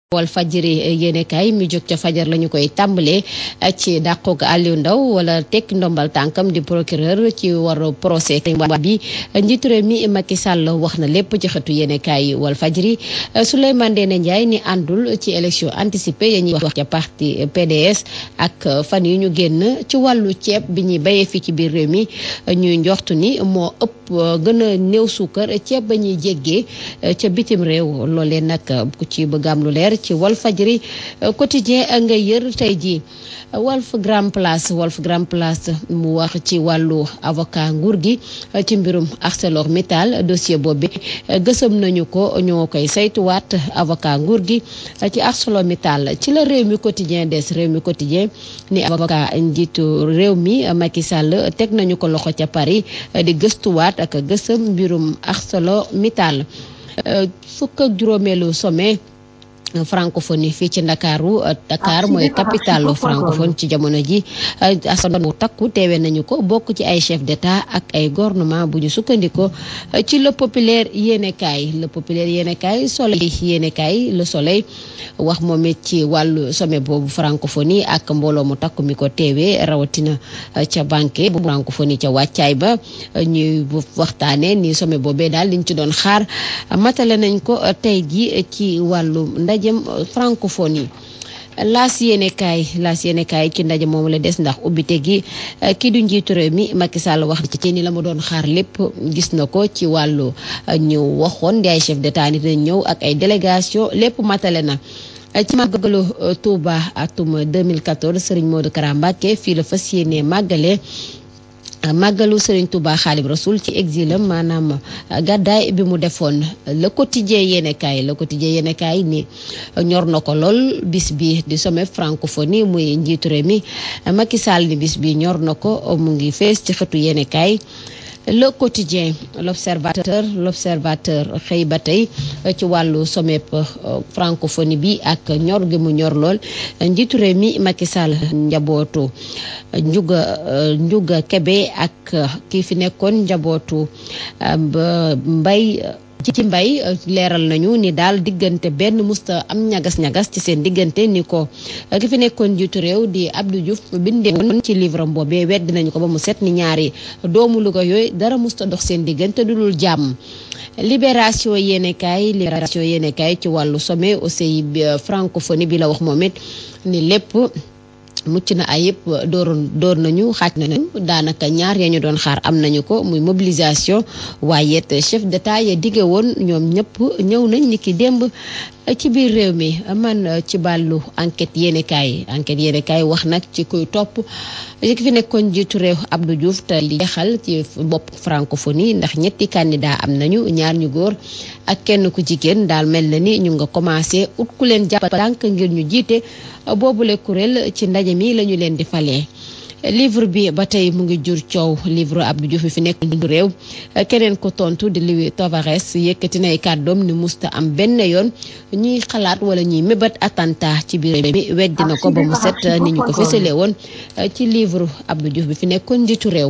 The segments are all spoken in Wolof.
wal fajiri yéenekaay mi jóg ca fajar la ñu koy tàmbalee ci dàqoog Aliou Ndao wala tekki ndombal tànkam di procureur ci war procès bi njiitu réew mi Macky Sall wax na lépp ci xëtu yéenekaay wal fajiri Souleymane Ndéné Ndiaye ni àndul ci élection anticipée ya ñuy wax ca parti PDS ak fan yi ñu génn ci wàllu ceeb bi ñuy bayee fii ci biir réew mi ñuy njoxtu ni moo ëpp gën a néew suukar ceeb ba ñuy jéggee ca bitim réew loolee nag ku ci bëgg am lu leer ci Walf Fadjri quotidien nga yër tey jii Walf Grand Place Walf Grand Place mu wax ci wàllu avocat nguur gi ci mbirum ArcelorMittal dossier boobu gësëm nañu ko ñoo koy saytuwaat avocat nguur gi ci ArcelorMittal ci la réew mi quotidien des réew mi quotidien ni avocat njiitu réew mi Macky Sall teg nañu ko loxo ca Paris di gëstuwaat ak gësëm mbirum ArcelorMittal fukk ak juróomeelu sommet francophonie fii ci ndakaaru Dakar mooy capitale francophone ci jamono ji askan wu takku teewe nañu ko bokk ci ay chef d'état ak ay gouvernement bu ñu sukkandiko ci le populaire yéenekaay le populaire yéenekaay soleil yéenekaay le soleil wax moom it ci wàllu sommet boobu francophonie ak mbooloo mu takku mi ko teewee rawatina ca banque bu francophonie ca wàccaay ba ñuy waxtaane ni sommet boobee daal liñ ci doon xaar matale nañ ko tey gi ci wàllu ndajem francophonie laas yéene kaay laas yéene kaay ci ndaje moomu la des ndax ubbite gi kii du njiitu réew mi Macky Sall wax ci ni la mu doon xaar lépp gis na ko ci wàllu ñu waxoon di ay chef d'état ni dinañ ñëw ak ay délégation lépp matale na ci màggalu Touba atum 2014 Serigne Modou Kara Mbacké fii la fas yéene màggale màggalu Serigne Touba Xaadim Rasul ci exilam maanaam gàddaay bi mu defoon le quotidien yéenekaay le quotidien yéenekaay ni ñor na ko lool bis bi di sommet francophonie muy njiitu réew mi Macky Sall ni bis bi ñor na ko mu ngi fees ci xëtu yéenekaay le quotidien l'observateur l'observateur xëy ba tey ci wàllu sommet francophonie bi ak ñor gi mu ñor lool njiitu réew mi Macky Sall njabootu njuga njuga kebe ak kii fi nekkoon njabootu mbay ci mbay leeral nañu ni daal diggante benn musta am ñagas-ñagas ci seen diggante ni ko ki fi nekkoon njiitu réew di Abdou Diouf bindee woon ci livre am boobee weddi nañu ko ba mu set ni ñaari doomu Louga yooyu dara musta dox seen diggante du dul jàmm libération yéenekaay libération yéenekaay ci wàllu sommet aussi francophonie bi la wax moom it ni lépp mucc na ayib dooroon door nañu xaaj nañu daanaka ñaar ya ñu doon xaar am nañu ko muy mobilisation waaye it chef d'état ya dige woon ñoom ñëpp ñëw nañ ni ki démb ci biir réew mi man ci bàllu enquête yéenekaay enquête yéenekaay wax nag ci kuy topp ki fi nekkoon jiitu réew Abdou Diouf te li jeexal ci bopp francophonie ndax ñetti candidat am nañu ñaar ñu góor ak kenn ku jigéen daal mel na ni ñu nga commencé ut ku leen jàpp tànk ngir ñu jiite boobule kuréel ci ndaje mi la ñu leen di falee livre bi ba tey mu ngi jur coow livre Abdou Diouf fi nekk du réew keneen ko tontu di Louis Tavares yëkkati nay kàddoom ni musta am benn yoon ñuy xalaat wala ñuy mébat attentat ci biir mi weddi na ko ba mu set ni ñu ko fësalee woon ci livre Abdou Diouf bi fi nekkoon njiitu réew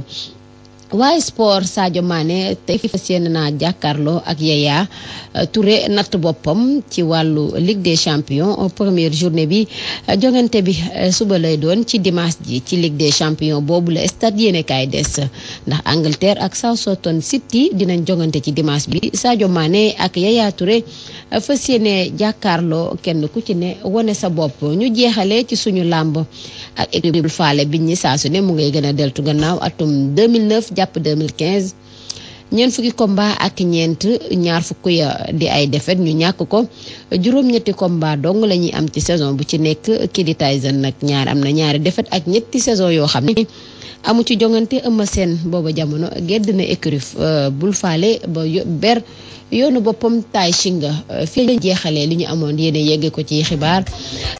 waaye sport Sadio Mané tey fi fas yéene naa jàkkaarloo ak Yaya Touré natt boppam ci wàllu Ligue des champions première journée bi jongante bi suba lay doon ci dimanche ji ci Ligue des champions boobu la stade yéene kaay des ndax Angleterre ak Southampton City dinañ jongante ci dimanche bi Sadio Mané ak Yaya Touré fas yéene jàkkaarloo kenn ku ci ne wane sa bopp ñu jeexalee ci suñu làmb ak équipe faale biñ ñi saa su ne mu ngay gën a deltu gannaaw atum 2009 jàpp 2015 ñeent fukki combat ak ñeent ñaar fukk ya di ay défaite ñu ñàkk ko juróom-ñetti combat dong la ñuy am ci saison bu ci nekk kii di Tyson nag ñaar am na ñaari défaite ak ñetti saison yoo xam ne amu ci jongante ëmma seen booba jamono gedd na écurie bul faale ba ber yoonu boppam taay shinga fii lañ jeexalee li ñu amoon yéene yegge ko ci xibaar